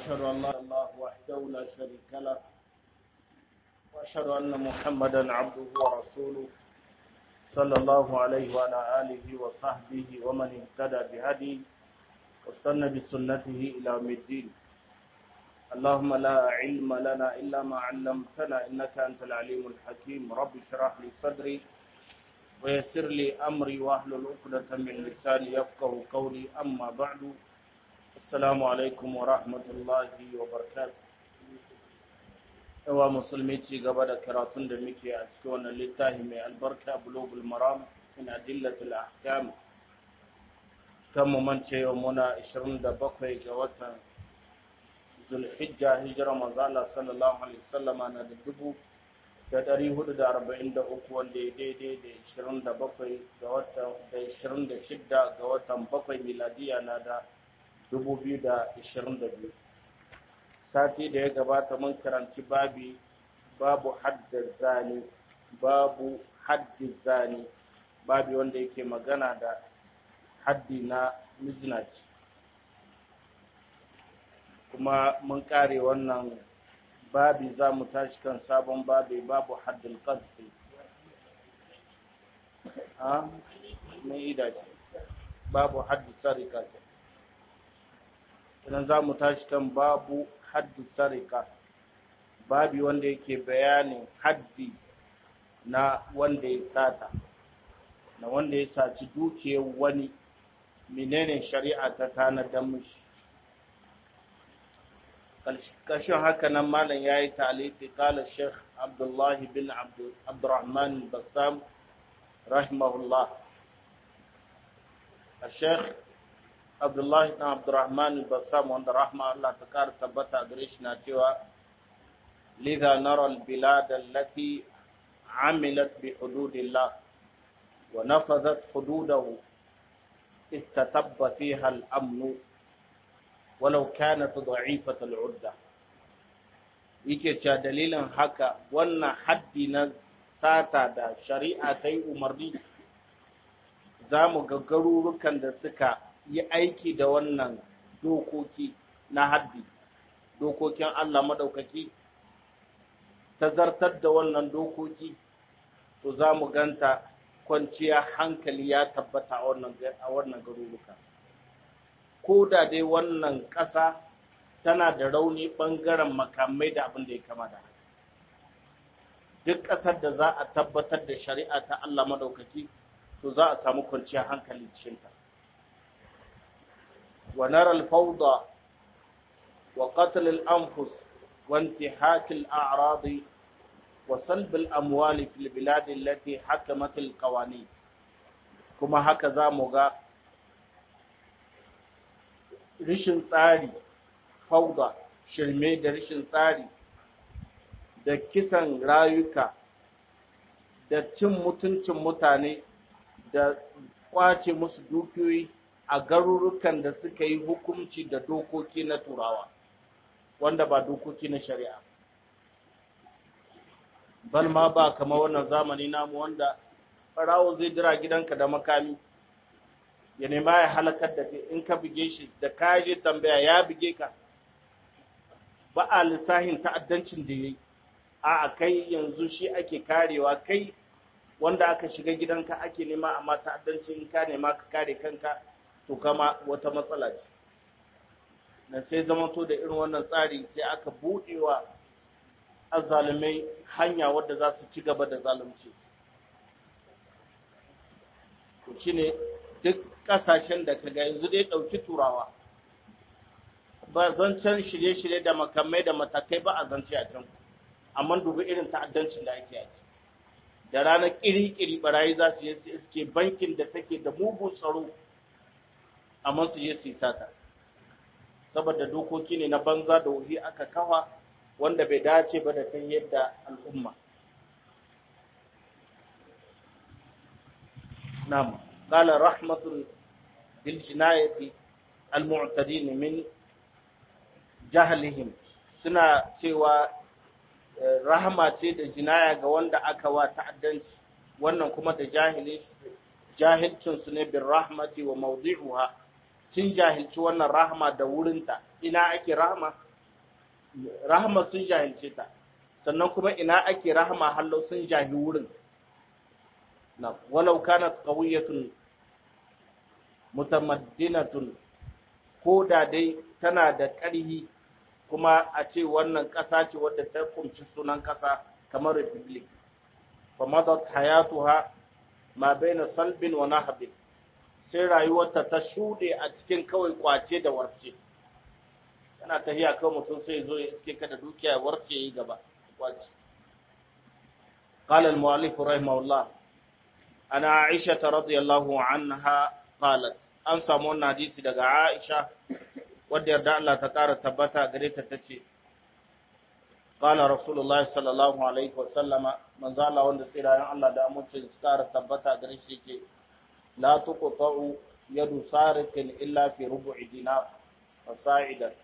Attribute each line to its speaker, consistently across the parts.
Speaker 1: وأشهد أن لا إله إلا الله وحده لا شريك له وأشهد أن محمدا عبده ورسوله صلى الله عليه وعلى آله وصحبه ومن اهتدى بهديه واستنى بسنته إلى يوم الدين اللهم لا علم لنا إلا ما علمتنا إنك أنت العليم الحكيم رب اشرح لي صدري ويسر لي أمري واحلل عقدة من لساني يفقه قولي أما بعد السلام عليكم ورحمة الله وبركاته yawa musulmi ci gaba da karatun da muke a cikin wannan littafi mai albarka bulugul maram min adillatul ahkam kan mu mance yau muna 27 ga watan zulhijja hijira manzo Allah sallallahu alaihi wasallam na da dubu da ɗari hudu da arba'in da uku wanda ya daidai da ishirin da bakwai ga watan da ishirin da shidda ga watan bakwai miladiya na da dubu biyu da ishirin da biyu sati da ya gabata mun karanci babi babu haddar zani babu haddi zani babi wanda yake magana da haddi na mizinaci kuma mun kare wannan babi za mu tashi kan sabon babi babu haddin ƙarfi a mai idaci babu haddin sarika idan za mu tashi kan babu haddin sarika babi wanda yake bayanin haddi na wanda ya sata na wanda ya saci dukiyar wani menene shari'a ta tanadar mishi ƙarshen haka nan malam ya yi taliti kala sheikh abdullahi bin abdurrahman bassam rahimahullah a sheikh abdullahi bin abdurrahman bassam wanda rahma Allah ta ƙara tabbata gare shi na cewa lidha nara albilad allati amilat bi hududillah wa nafadhat hududahu istatabba fiha al-amnu walau kanat da'ifat al'udda yake cewa dalilin haka wannan haddi na sata da shari'a ta yi umarni za mu ga garurukan da suka yi aiki da wannan dokoki na haddi dokokin Allah madaukaki ta zartar da wannan dokoki to za mu ganta kwanciya hankali ya tabbata a wannan garuruka. ko da dai wannan ƙasa tana da rauni ɓangaren makamai da abin da ya kama da duk ƙasar da za a tabbatar da shari'a ta Allah madaukaki to za a samu kwanciyar hankali cikinta wa naral fawda wa qatl al anfus wa intihak al a'rad wa salb al amwal fi al bilad allati hakamat al qawanin kuma haka za mu ga rishin tsari fauda shirme da rishin tsari da kisan rayuka da cin mutuncin mutane da kwace musu dukiyoyi a garurukan da suka yi hukunci da dokoki na turawa wanda ba dokoki na shari'a bal ma ba kama wannan zamani namu wanda farawo zai dira gidanka da makami ya nema ya halakar da in ka buge shi da kaje tambaya ya buge ka ba a lissahin ta'addancin da ya yi a kai yanzu shi ake karewa kai wanda aka shiga gidanka ake nema amma ta'addancin in ka nema ka kare kanka to kama wata matsala ce na sai zamanto da irin wannan tsari sai aka buɗewa azzalumai hanya wadda za su ci gaba da zalunci to shine duk kasashen da ka ga yanzu dai ɗauki turawa ba zancen shirye-shirye da makamai da matakai ba a zance a can amma dubi irin ta'addancin da ake yaki da ranar ƙiri-ƙiri barayi za su yi iske bankin da take da mugun tsaro amma su je su yi sata saboda dokoki ne na banza da wuri aka kawa wanda bai dace ba da ta yadda al'umma na'am قال رحمة بالجناية المعتدين من جهلهم suna cewa rahama ce da jinaya ga wanda aka wa ta'addanci wannan kuma da jahilcin su ne bin rahmati wa mawdi'uha sun jahilci wannan rahama da wurinta ina ake rahama rahama sun jahilce ta sannan kuma ina ake rahama hallo sun jahi wurin na walau kanat qawiyatun mutamaddinatun ko da dai tana da ƙarhi kuma a ce wannan ƙasa ce wadda ta kumci sunan ƙasa kamar republic fa madat hayatuha ma baina salbin wa nahbin sai rayuwarta ta shuɗe a cikin kawai kwace da warce kana tafiya kawai mutum sai zo ya iske ka da dukiya warce yi gaba kwace قال المؤلف رحمه الله أنا عائشة رضي الله عنها قالت an samu wannan hadisi daga Aisha wadda yarda Allah ta ƙara tabbata gare ta tace qala rasulullahi sallallahu alaihi wa sallama manzo Allah wanda tsirayen Allah da amincin su ƙara tabbata gare shi yake la tuqta'u yadu sariqin illa fi rubu'i dinar fasa'idan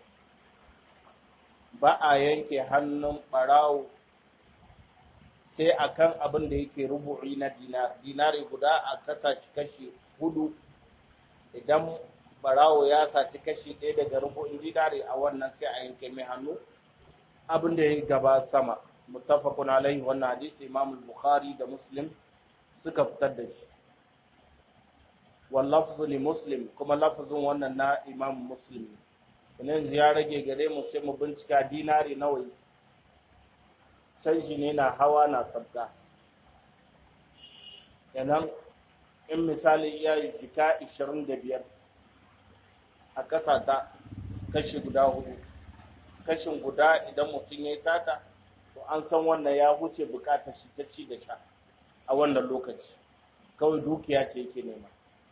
Speaker 1: ba a yanke hannun barawo sai akan abin da yake rubu'i na dinar dinari guda a kasa shi kashi hudu idan barawo ya saci kashi ɗaya daga rubu'in dinari a wannan sai a yanke mai hannu abin da ya gaba sama muttafaqun alaihi wannan hadisi imam bukhari da muslim suka fitar da shi wal lafzu li muslim kuma lafzun wannan na imam muslim ne yanzu ya rage gare mu sai mu bincika dinari nawa canji ne na hawa na sabga yanan in misali ya yi shika 25 a ƙasa ta kashi guda hudu kashin guda idan mutum ya yi sata to an san wannan ya huce bukatar shi ta ci da sha a wannan lokaci kawai dukiya ce yake nema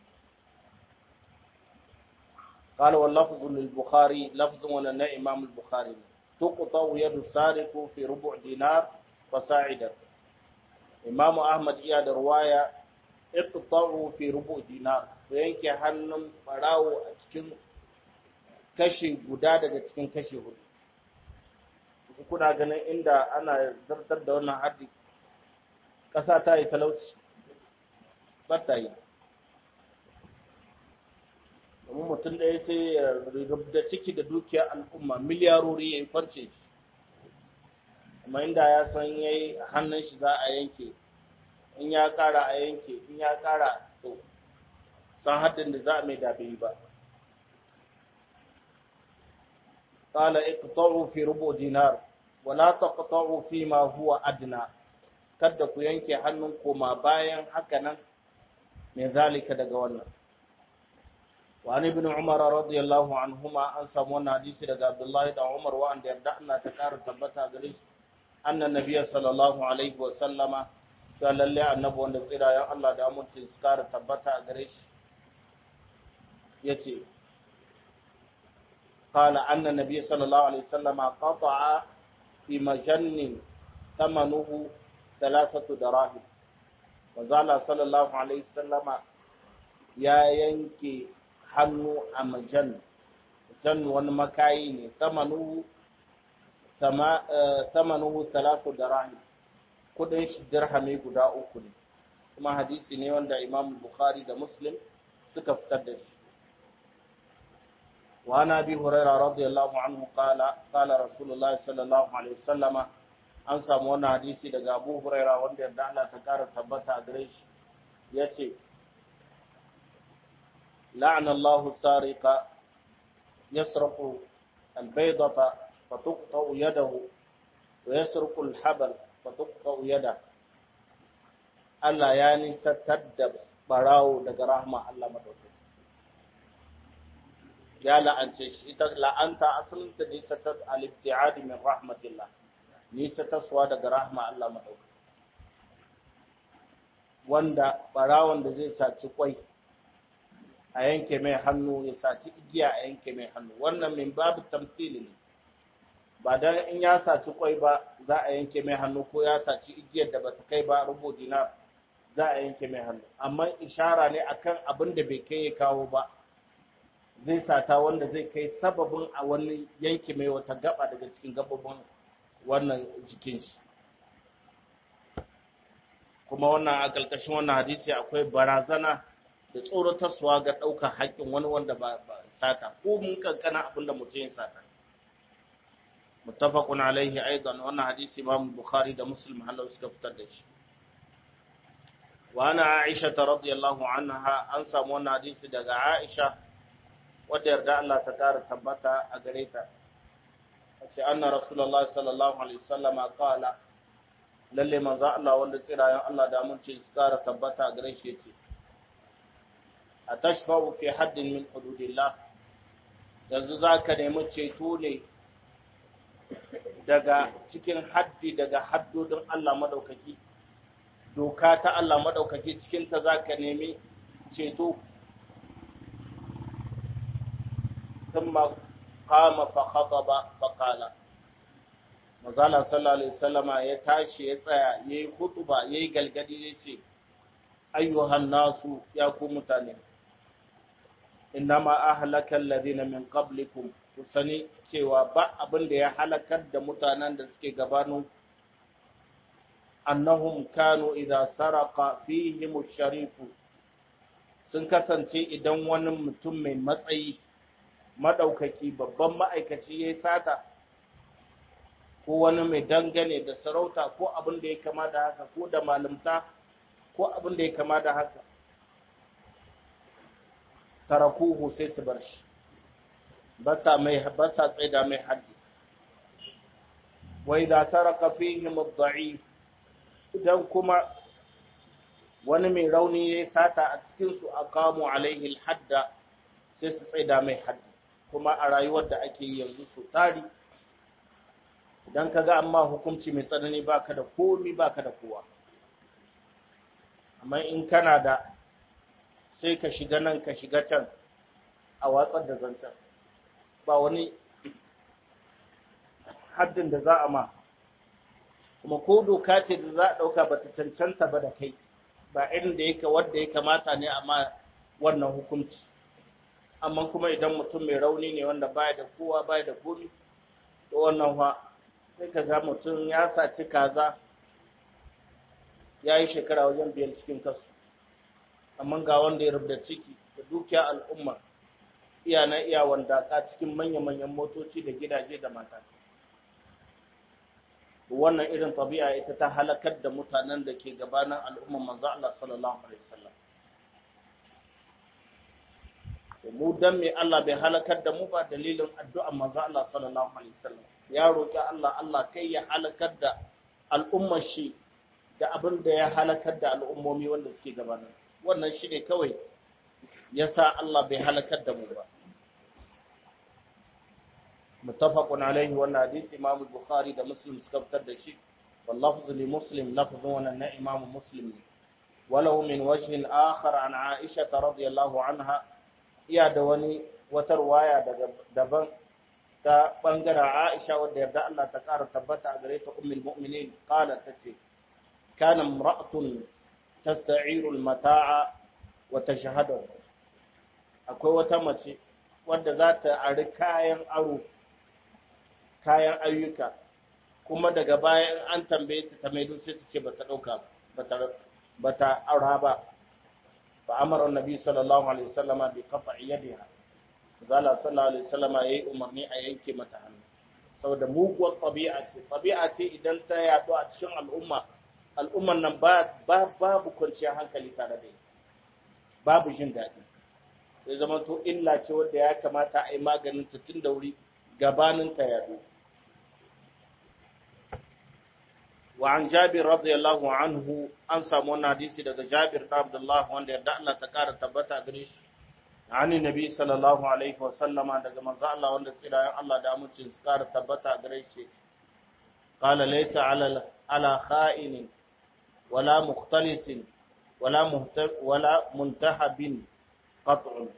Speaker 1: قال واللفظ للبخاري لفظ وننا إمام البخاري تقطع يد السارق في ربع دينار فساعدا إمام أحمد إياد رواية اقطعوا في ربع دينار وينكي hannun barawo a cikin kashi guda daga cikin kashi hudu kuna ganin inda ana zartar da wannan haddi ƙasa ta yi talauci ba ta yi domin mutum ɗaya sai ya rubda ciki da dukiyar al'umma miliyarori ya yi kwance shi amma inda ya san ya yi hannun shi za a yanke in ya ƙara a yanke in ya ƙara to san haddin da za a mai dabe ba قال اقطعوا في ربع دينار ولا تقطعوا فيما هو أدنى kada ku yanke hannun koma bayan haka nan mai zalika daga wannan وعن ابن عمر رضي الله عنهما أن سمونا حديث لدى عبد الله بن عمر وأن يردعنا تكار تبتا قريش أن النبي صلى الله عليه وسلم قال لله النبو أن الزيرا يا الله دا أمون تذكار تبتا قريش يتي قال أن النبي صلى الله عليه وسلم قطع في مجن ثمنه ثلاثة دراهم وزال صلى الله عليه وسلم يا ينكي hannu a majan jan wani makayi ne samanuhu talatu da rahim kudin shi dirhami guda uku ne kuma hadisi ne wanda imam bukhari da muslim suka fitar da shi وعن ابي هريره رضي الله عنه قال قال رسول الله صلى الله عليه وسلم an samu wannan hadisi daga Abu Huraira wanda yadda Allah ta kara tabbata a gare shi yace لعن الله السارق يسرق البيضة فتقطع يده ويسرق الحبل فتقطع يده Allah ya nisantar da barawo daga rahma Allah madaukakin ya la'ance shi ita la'anta asalin ta nisantar al-ibtiadi min rahmatillah nisantarwa daga rahma Allah madaukakin wanda barawon da zai saci kwai a yanke mai hannu ya saci igiya a yanke mai hannu wannan min babu tamthili ne ba dan in ya saci kwai ba za a yanke mai hannu ko ya saci igiyar da bata kai ba rubo dinar za a yanke mai hannu amma ishara ne akan abin da bai kai ya kawo ba zai sata wanda zai kai sababin a wani yanke mai wata gaba daga cikin gabobin wannan jikin shi kuma wannan a ƙarƙashin wannan hadisi akwai barazana da tsoratarsuwa ga ɗaukar haƙƙin wani wanda ba sata ko mun kankana abin da mutum ya sata muttafaqun alaihi aidan wannan hadisi imam bukhari da muslim halau suka fitar da shi wa ana aisha radiyallahu anha an samu wannan hadisi daga aisha wadda yarda Allah ta kara tabbata a gare ta ce anna rasulullah sallallahu alaihi wasallama qala lalle manzo Allah wanda tsirayen Allah da mun ce su kara tabbata a gare shi yace atashfa'u fi haddin min hududillah yanzu zaka nemi ceto ne daga cikin haddi daga haddodin Allah madaukaki doka ta Allah madaukaki cikin ta zaka nemi ceto thumma qama fa khataba fa qala Mazala sallallahu alaihi wasallama ya tashi ya tsaya yayi hutuba yayi galgadi yace ayyuhan nasu ya ku mutane innama ahlaka alladhina min qablikum ku sani cewa ba abin da ya halakar da mutanen da suke gabanin annahum kanu idza saraka fihim sharifu sun kasance idan wani mutum mai matsayi madaukaki babban ma'aikaci yayi sata ko wani mai dangane da sarauta ko abin da ya kama da haka ko da malamta ko abin da ya kama da haka tarakuhu sai su bar shi ba sa mai ba sa tsaida mai haddi wa idza saraka fihim ad-da'if idan kuma wani mai rauni yayi sata a cikin su aqamu alaihi al-hadda sai su tsaida mai haddi kuma a rayuwar da ake yi yanzu su tari idan ka ga amma hukunci mai tsanani baka da komi baka da kowa amma in kana da sai ka shiga nan ka shiga can a watsar da zancen ba wani haddin da za a ma kuma ko doka ce da za a ɗauka ba ta cancanta ba da kai ba irin da yake wadda ya kamata ne amma wannan hukunci amma kuma idan mutum mai rauni ne wanda baya da kowa baya da komi to wannan fa sai ka ga mutum ya saci kaza ya yi shekara wajen biyar cikin kasu amma ga wanda ya rubuta ciki da dukiya al'umma iya na iya wanda ka cikin manya-manyan motoci da gidaje da mata wannan irin tabi'a ita ta halakar da mutanen da ke gabanin al'umman manzo Allah sallallahu alaihi wasallam mu dan me Allah bai halakar da mu ba dalilin addu'ar manzo Allah sallallahu alaihi wasallam ya roki Allah Allah kai ya halakar da al'ummar shi da abin da ya halakar da al'ummomi wanda suke gabanin wannan shi ne kawai yasa Allah bai halakar da mu ba muttafaqun alaihi wannan hadisi Imam Bukhari da Muslim suka fitar da shi wallahu li Muslim lafzun wannan na Imam Muslim ne walau min wajhin akhar an Aisha radiyallahu anha iya da wani wata ruwaya daga daban ta bangaren Aisha wadda yarda Allah ta ƙara tabbata a gare ta ummul mu'minin qalat tace kana imra'atun tasta'iru al-mata'a wa tashhadu akwai wata mace wadda za ta ari kayan aro kayan ayyuka kuma daga bayan an tambaye ta ta maido sai ta ce bata dauka bata bata aura ba fa amara annabi sallallahu alaihi wasallama bi qat'i yadiha zala sallallahu alaihi wasallama yayi umarni a yanke mata hannu saboda muguwar tabi'a ce tabi'a ce idan ta yaɗu a cikin al'umma al'umman nan ba babu kwanciyar hankali tare da ita babu jin daɗi sai zama to illa ce wanda ya kamata a yi maganin ta tun da wuri gabanin ta yaɗu wa an jabir radiyallahu anhu an samu wannan hadisi daga jabir da abdullah wanda yarda Allah ta kara tabbata gare shi ani nabi sallallahu alaihi wa sallama daga manzo Allah wanda tsirayen Allah da amincin su kara tabbata gare shi qala laysa ala ala kha'inin wala mukhtalisin wala wala muntahabin qat'un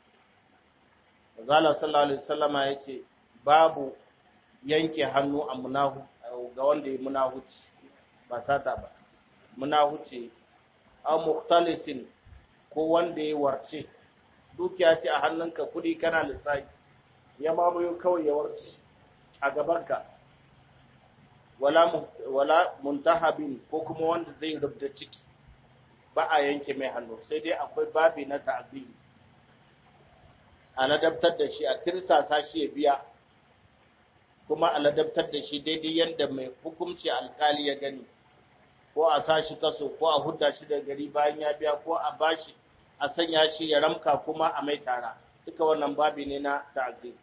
Speaker 1: Zala sallallahu alaihi wasallama yace babu yanke hannu a munahu ga wanda ya munahuci ba sata ba munahuci aw mukhtalisin ko wanda ya warce dukiya ce a hannunka kudi kana lissafi ya mamayo kawai ya warce a gabanka wala wala muntahabin ko kuma wanda zai rubda ciki ba a yanke mai hannu sai dai akwai babi na ta'ziri a ladabtar da shi a tirsasa shi ya biya kuma a ladabtar da shi daidai yadda mai hukunci alkali ya gani ko a sa shi kaso ko a hudda shi da gari bayan ya biya ko a bashi a sanya shi ya ramka kuma a mai tara duka wannan babi ne na ta'zir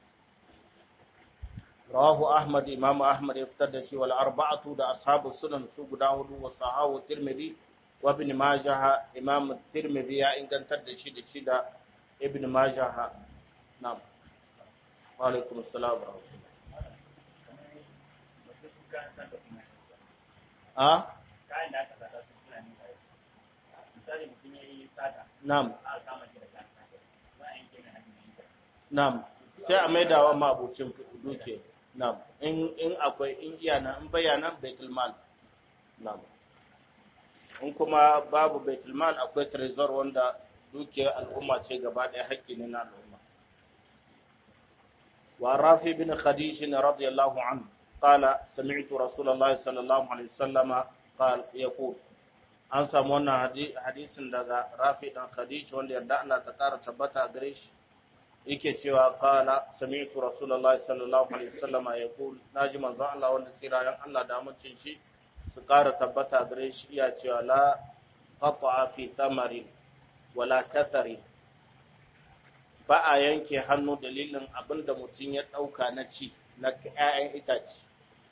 Speaker 1: rawahu ahmad imam ahmad ya fitar da shi wal arba'atu da ashabu sunan su guda hudu wa sahahu tirmidhi wa ibn majah imam tirmidhi ya ingantar da shi da shi da ibn majah na'am wa alaikum assalam wa rahmatullah a
Speaker 2: kayan da aka sata su suna nuna misali mutum ya yi sata
Speaker 1: na'am
Speaker 2: aka kama shi da kayan sata za a yanke na hannun shi
Speaker 1: na'am sai a maidawa mabucin duke na'am in in akwai in iya nan in bayyana baitul mal na'am in kuma babu baitul mal akwai trezor wanda dukiyar al'umma ce gaba ɗaya haƙƙi ne na al'umma wa rafi bin khadij radiyallahu anhu قال سمعت رسول الله صلى الله عليه وسلم قال يقول an samu wannan hadisin daga rafi dan khadij wanda yarda Allah ta kara tabbata gare shi yake cewa qala sami'tu rasulullahi sallallahu alaihi wasallam yaqul naji manzo Allah wanda tsirayen Allah da mutuncin shi su kara tabbata gare shi iya cewa la qata'a fi thamarin wala kathari ba a yanke hannu dalilin abinda mutum ya dauka na ci na ƴaƴan itace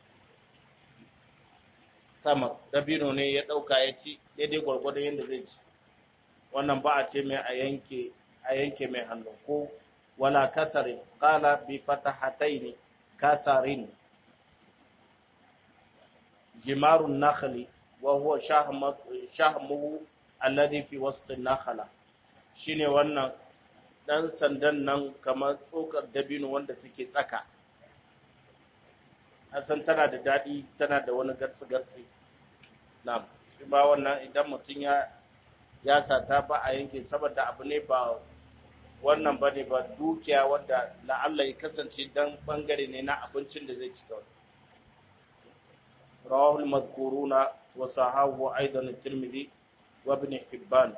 Speaker 1: sama dabino ne ya ɗauka ya ci daidai gwargwadon yadda zai ci wannan ba a ce mai a yanke a yanke mai hannu ko wala kasarin qala bi fatahataini kasarin jimarun nakhli wa huwa shahmuhu alladhi fi wasط an-nakhla shine wannan dan sandan nan kamar tsokar dabino wanda take tsaka san tana da daɗi tana da wani garsi-garsi na shi ba wannan idan mutum ya ya sata ba a yanke saboda abu ne ba wannan ba ne ba dukiya wadda la'alla ya kasance dan bangare ne na abincin da zai cika wani rawahul mazkuruna wa sahahu aidan tirmidhi wa ibn hibban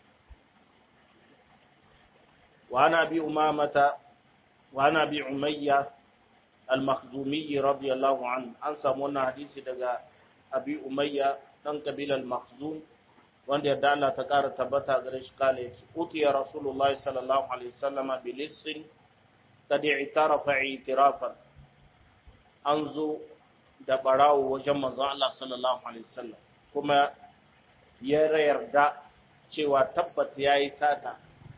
Speaker 1: wa ana bi umamata wa ana bi umayya al-makhzumi radiyallahu anhu an samu wannan hadisi daga abi umayya dan kabilar makhzum wanda yadda Allah ta kara tabbata gare shi kale yace utiya rasulullah sallallahu alaihi wasallam bi lissin kad i'tarafa i'tirafan an zo da barawo wajen manzon Allah sallallahu alaihi wasallam kuma ya yarda cewa tabbat yayi sata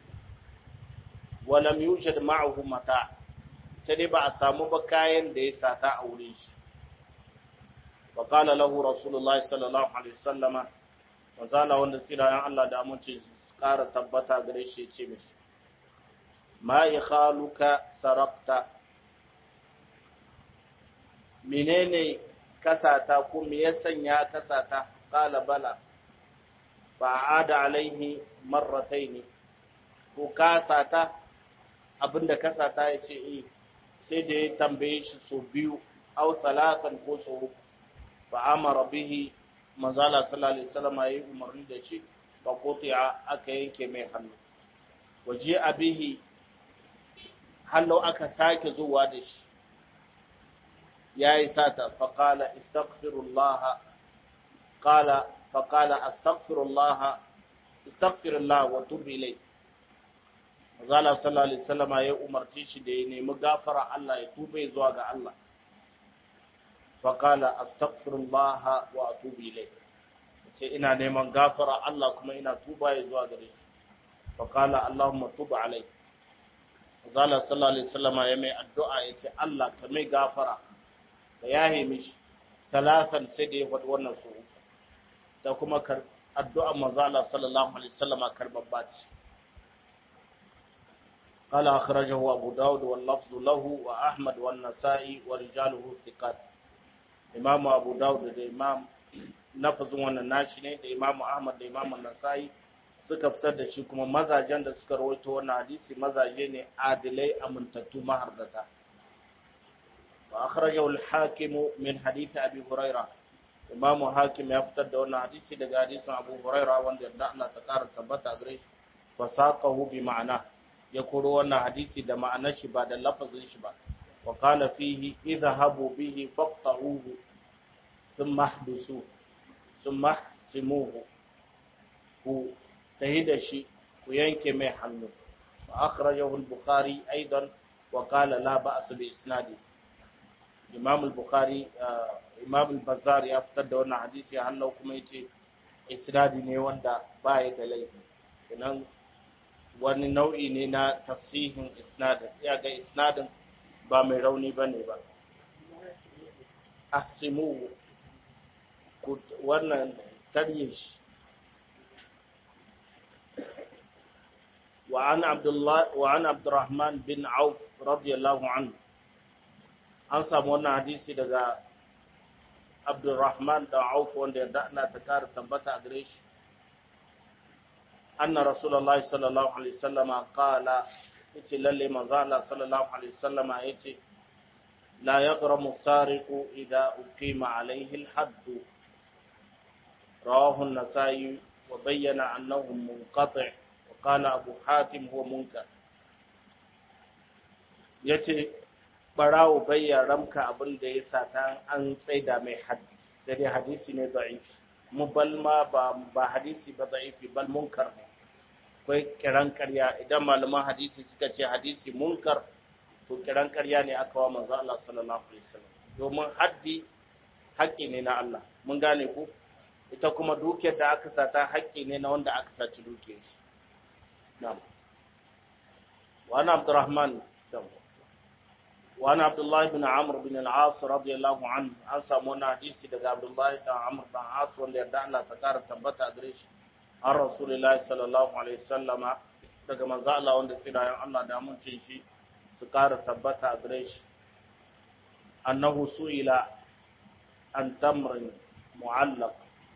Speaker 1: walam yujad ma'ahu mata' sai dai ba a samu ba kayan da ya sata a wurin shi wa qala lahu rasulullahi sallallahu alaihi wasallama wazala wanda tsirayen Allah da amince su ƙara tabbata gare shi ya ce mishi ma ikhaluka sarabta menene kasata ko me ya sanya kasata qala bala fa ada alaihi marrataini ko kasata abinda kasata ya ce eh sai da ya tambaye shi so biyu au talatan ko so uku fa amara bihi manzala sallallahu alaihi wasallam yayi umarni da shi fa qutiya aka yanke mai hannu waje abihi hallo aka sake zuwa da shi yayi sata fa qala astaghfirullah qala fa qala astaghfirullah astaghfirullah wa tub ilayhi Mazala sallallahu Alaihi wasallama ya umarci shi da ya nemi gafara Allah ya tube zuwa ga Allah. Fakala astaghfirullah wa atubu ilai. Ce ina neman gafara Allah kuma ina tuba ya zuwa gare shi. Fakala Allahumma tuba alai. Mazala sallallahu Alaihi wasallama ya mai addu'a ya ce Allah ka mai gafara ka yahe mishi talatan sai da ya faɗi wannan su da kuma addu'a mazala sallallahu Alaihi wasallama karbabba ce. قال أخرجه أبو داود واللفظ له وأحمد والنسائي ورجاله ثقات إمام أبو داود da Imam lafazin wannan nashi ne da Imam Ahmad da Imam Nasa'i suka fitar da shi kuma mazajen da suka rawaito wannan hadisi mazaje ne adilai amintattu mahardata wa akhrajahu al-Hakim min hadith Abi Hurairah Imam Hakim ya fitar da wannan hadisi daga hadisin Abu Hurairah wanda da Allah ta kara tabbata gare shi fa saqahu bi ma'ana ya koro wannan hadisi da ma'anar shi ba da lafazin shi ba wa qala fihi idhahabu bihi faqta'uhu thumma ihbisuhu thumma ihsimuhu ku tahida shi ku yanke mai hannu wa akhrajahu al-bukhari aidan wa qala la ba'as bi isnadi imam al-bukhari imam al-bazzar ya fitar da wannan hadisi hallau kuma yace isnadi ne wanda ba ya da laifi kenan wani nau'i ne na tafsihin isnadin ya ga isnadin ba mai rauni bane ba ahsimu wannan tarye shi وعن عبد الله وعن عبد الرحمن بن عوف رضي الله عنه an samu wannan hadisi daga Abdulrahman da Auf wanda ya da'na ta kara tabbata a gare shi anna rasulullahi sallallahu alaihi wasallama qala yace lalle manzo Allah sallallahu alaihi wasallama yace la yaghramu sariqu idha uqima alaihi al-hadd rawahu an-nasai wa bayyana annahu munqati' wa qala abu hatim huwa munkar yace barawo bai ya ramka abin da ya sata an tsaida mai haddi sai dai hadisi ne da'ifi mu bal ma ba ba hadisi ba da'ifi bal munkar ne akwai kiran karya idan malaman hadisi suka ce hadisi munkar to kiran karya ne aka wa manzo Allah sallallahu alaihi wasallam domin haddi haƙƙi ne na Allah mun gane ku ita kuma dukiyar da aka sata haƙƙi ne na wanda aka saci dukiyar shi na'am wa ana abdurrahman sallallahu وعن عبد الله بن عمرو بن العاص رضي الله عنه an samu wani hadisi daga Abdullahi dan Amr dan As wanda yarda Allah ta kara tabbata a gare shi an Rasulullahi sallallahu alaihi wasallama daga manzo Allah wanda sirayen Allah da muncin shi su kara tabbata a gare shi annahu su'ila an tamrin mu'allaq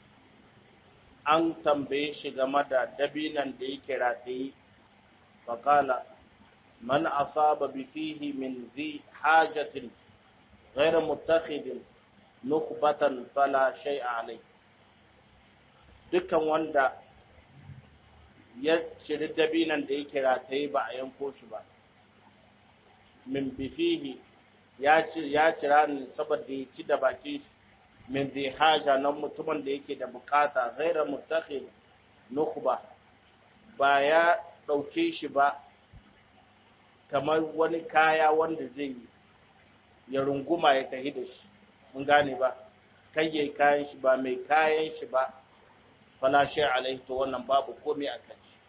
Speaker 1: an tambaye shi game da dabinan da yake rataye faqala من أصاب بفيه من ذي حاجة غير متخذ نخبة فلا شيء عليه dukkan wanda ya ciri dabinan da yake rataye ba a yanko shi ba min bifihi ya cira ne saboda ya ci da bakin shi min zai haja nan mutumin da yake da bukata gaira mutakhid nukhba ba ya ɗauke shi ba kamar wani kaya wanda zai yi ya runguma ya tahi da shi mun gane ba kai yayi kayan shi ba mai kayan shi ba fala shay alaihi to wannan babu komai a kan shi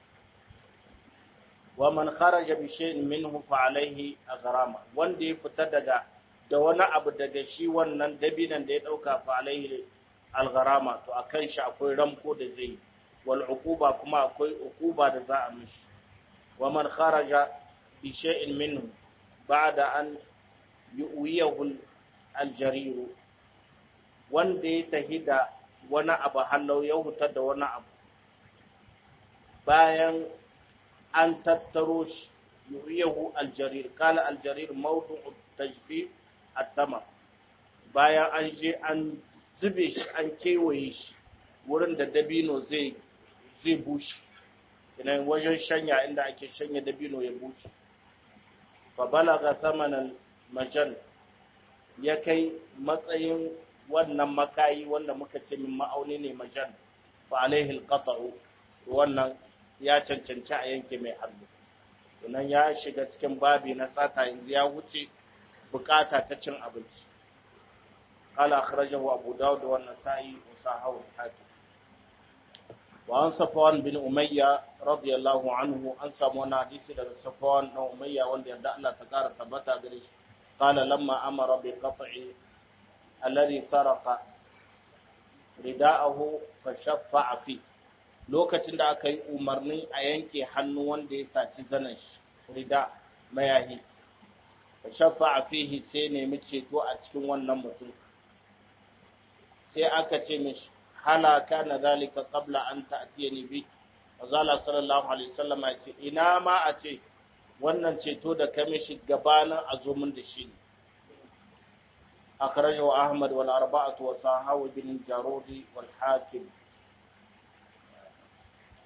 Speaker 1: wa man kharaja bi shay'in minhu fa alaihi aghrama wanda ya fita daga da wani abu daga shi wannan dabinan da ya dauka fa alaihi algharama to akan shi akwai ramko da zai wal uquba kuma akwai uquba da za a mishi wa man kharaja بشيء منه بعد أن يؤويه الجرير wanda ya tahi da wani abu hallau ya hutar da wani abu bayan an tattaro shi yuyahu aljarir kala aljarir mawdu tajfi at-tama bayan an je an zube shi an kewaye shi wurin da dabino zai zai bushe ina wajen shanya inda ake shanya dabino ya bushe fabalaga thamanan majan ya kai matsayin wannan makayi wanda muka ce min ma'auni ne majan fa alaihi alqata'u wannan ya cancanci a yanke mai hannu wannan ya shiga cikin babi na sata yanzu ya wuce bukata ta cin abinci قال أخرجه أبو داود والنسائي وصححه الحاكم وعن صفوان بن أمية رضي الله عنه أن سمونا حديث daga صفوان بن أمية wanda yadda Allah ta kara tabbata gare shi قال لما أمر بقطع الذي سرق رداءه فشفع فيه lokacin da aka yi umarnin a yanke hannu wanda ya saci zanen shi rida mayahi shafa a fihi sai nemi ceto a cikin wannan mutum sai aka ce mishi halaka na zalika qabla an ta'tiyani bi azala sallallahu alaihi wasallam ya ce ina ma a ce wannan ceto da ka mishi gabanin a zo min da shi akhrajahu ahmad wal arba'atu wa sahawi bin jarudi wal hakim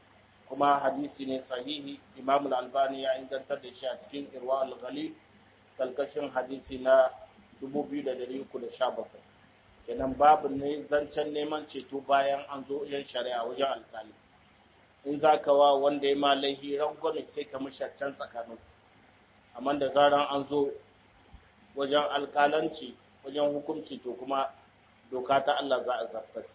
Speaker 1: kuma hadisi ne sahihi imam al-albani ya ingantar da shi a cikin irwa al-ghalil kalkashin hadisi na 2317 kenan babu ne zancen neman ceto bayan an zo yan shari'a wajen alkali in za ka wa wanda ya ma laihi rangwame sai ka mishi can tsakanin amma da zaran an zo wajen alkalanci wajen hukunci to kuma doka ta Allah za a zartas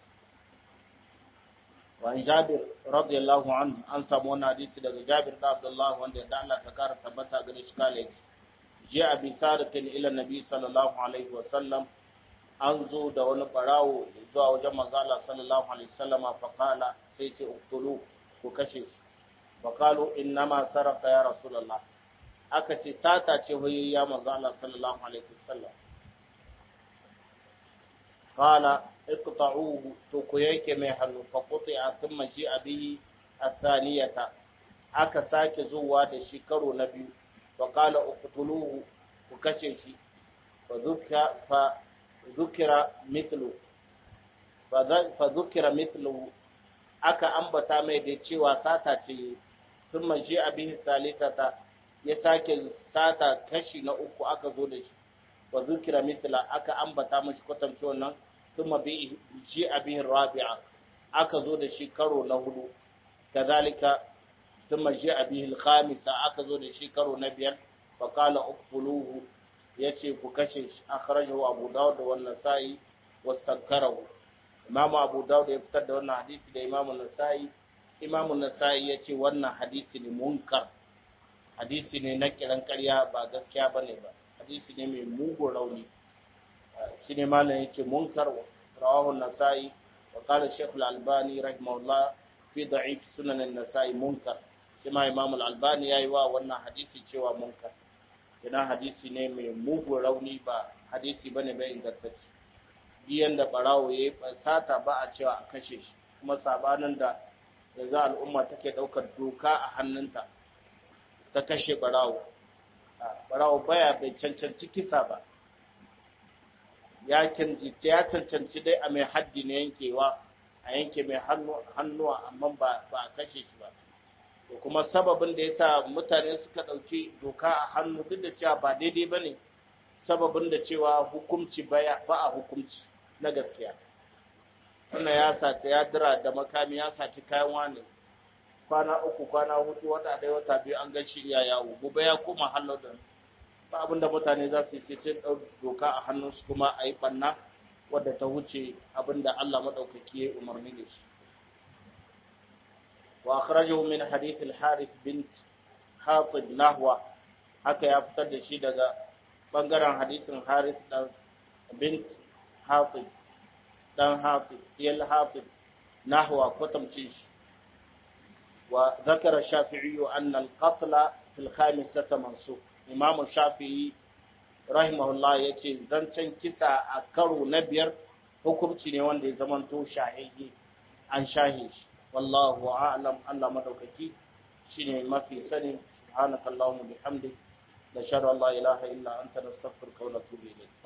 Speaker 1: wa Jabir radiyallahu anhu an samu wani hadisi daga Jabir da Abdullah wanda da Allah ta kara tabbata gare shi kale ji abi saratin ila nabi sallallahu alaihi wa sallam an zo da wani barawo zuwa wajen manzo Allah sallallahu alaihi wasallama fa qala sai ce uktulu ku kashe shi fa qalu innama saraka ya rasulullah aka ce sata ce hoyi ya manzo Allah sallallahu alaihi wasallam qala iqta'uhu to ku yake mai hannu fa quti'a thumma ji'a bihi athaniyata aka sake zuwa da shi karo na biyu fa qala uqtuluhu ku kashe shi fa dhukka fa dhukira mithlu fa dhukira mithlu aka ambata mai da cewa sata ce thumma ji'a bihi thalithata ya sake sata kashi na uku aka zo da shi wa dhukira mithla aka ambata mashi kwatamci wannan ثم جاء به الرابعة أكذو ده شي كرو نهدو كذلك ثم جاء به الخامسة أكذو ده شي كرو نبيا فقال اقتلوه يتي كشش أخرجه أبو داود والنسائي واستذكره إمام أبو داود يفتد وانا حديث ده إمام النسائي إمام النسائي يتي وانا حديث منكر hadisi ne na kiran karya ba gaskiya bane ba hadisi ne mai mugun rauni shi ne malam yake munkar rawahu nasai wa qala shaykh al-albani rahimahullah fi da'if sunan an-nasai munkar shi ma imam al-albani yayi wa wannan hadisi cewa munkar ina hadisi ne mai mugun rauni ba hadisi bane bai ingantacce biyan da barawo yayi sata ba a cewa a kashe shi kuma sabanin da yanzu al'umma take daukar doka a hannunta ta kashe barawo barawo baya bai cancanci kisa ba ya cancanci dai a mai haddi na yankewa a yanke mai hannuwa amma ba a kashe shi ba to kuma sababin da ya sa mutane suka ɗauki doka a hannu duk da cewa ba daidai ba ne sababin da cewa hukumci ba a hukumci na gaskiya wannan ya sace ya dira da makami ya saci kayan wani kwana uku kwana hudu wata ɗaya wata biyu an gan shi iya yawo gobe ya koma hallo da ba abin da mutane za su yi sai ɗau doka a hannunsu kuma a yi ɓanna wadda ta wuce abin da Allah maɗaukaki ya umarni da shi. Wa akhrajahu min hadith al-Harith bint Hatib nahwa haka ya fitar da shi daga bangaren hadisin Harith dan bint Hatib dan Hatib yal Hatib nahwa kwatamcin shi wa zakara Shafi'i anna al-qatla fil khamisata mansukh imamu shafi'i rahimahullah ya ce zancen kisa a karo na biyar hukunci ne wanda ya zamanto shahidi an shahe shi wallahu a'lam Allah madaukaki shine mafi sani subhanakallahumma bihamdik nashhadu an la ilaha illa anta nastaghfiruka wa natubu ilayk